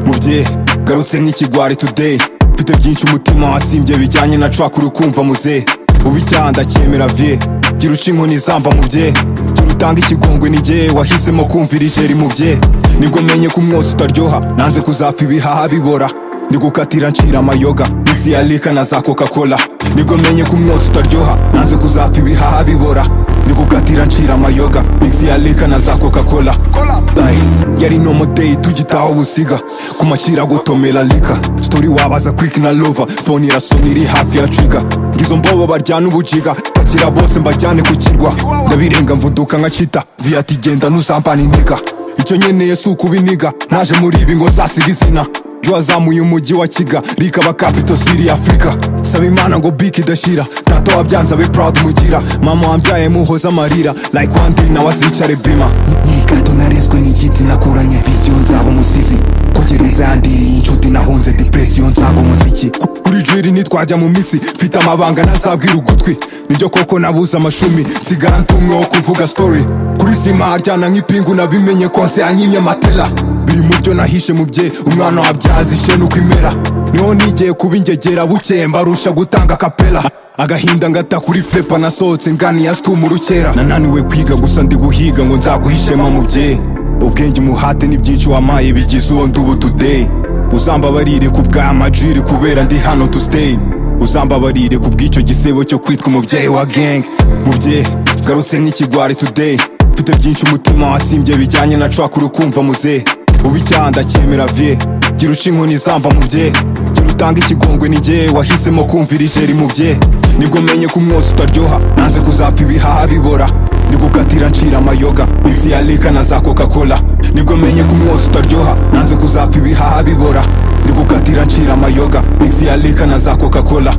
bye garutse nk'ikigwari today mfite byinshi umutima watsimbye bijyanye na cwakura ukumva muze ubu icyaha ndacyemera vie gira uca inkoni zamba mu bye gira utanga ikigongwe n'igihe wahisemo kumvira ijeri mu bye nibwo menye ko umwotsi utaryoha nanze kuzapfa ibihaha bibora ndi gukatira ncira amayoga mitsi ya lika na za coca cola nibwo menye ko umwotsi utaryoha nanze kuzapfa ibihaha bibora ndi gukatira ncira amayoga mitsi ya lika na za coca cola Ay, yari no modeyi tugitaho busiga ku macira gutomera lika story wabaza quick na lova phone irasoma iri hafi ya trigger ngizo mbobo baryana ubujiga bakira bose mbajyane ku kirwa ndabirenga mvuduka nka cita viati genda nuzambana iniga icyo nkeneye si ukubiniga naje muri ibi ngo nzasiga izina byo wazamuye umujyi wa kiga rikaba kapito siri afurika saba imana ngo biki idashira tata wabyanze abe proud mugira mama wambyaye muhoza amarira like one day nawe azicare bima nkiri gato narezwe n'igiti nakuranye viziyo nzaba umusizi ko gereza yandiriye inshuti nahunze depresiyo nzaba umuziki Ku- kuri jwiri ntitwajya mu mitsi mfite amabanga ntazabwira ugutwi nibyo koko nabuze amashumi nsigara ntumwe wo kuvuga story kuri sima haryana nk'ipingu nabimenye konse yanyimye matela biri mu byo nahishe mu bye umwana wabyaza ishe nuko imera niho nigiye kuba ingegera bukeye mbarusha gutanga kapela agahinda ngata kuri pepa nasohotse nganiye asituma urukera nananiwe kwiga gusa ndi guhiga ngo nzaguhishema mu bye ubwenge umuhate ni byinshi wamaye bigize uwo ndubu today uzambabarire ku bwa majiri kubera ndi hano to stay uzambabarire ku bw'icyo gisebo cyo kwitwa umubyeyi wa gang mubye garutse nk'ikigwari today mfite byinshi umutima watsimbye bijyanye na cwakura ukumva muze ubu icyaha ndacyemera vie gira uca inkoni zamba mu bye gira utanga ikigongwe n'igihe wahisemo kumvira ijeri mu bye nibwo menye ko umwotsi utaryoha nanze kuzapfa ibihaha bibora ndi gukatira ncira amayoga mixi ya lika na za coca cola nibwo menye ko umwotsi utaryoha nanze kuzapfa ibihaha bibora ndi gukatira ncira amayoga mixi ya lika na za coca cola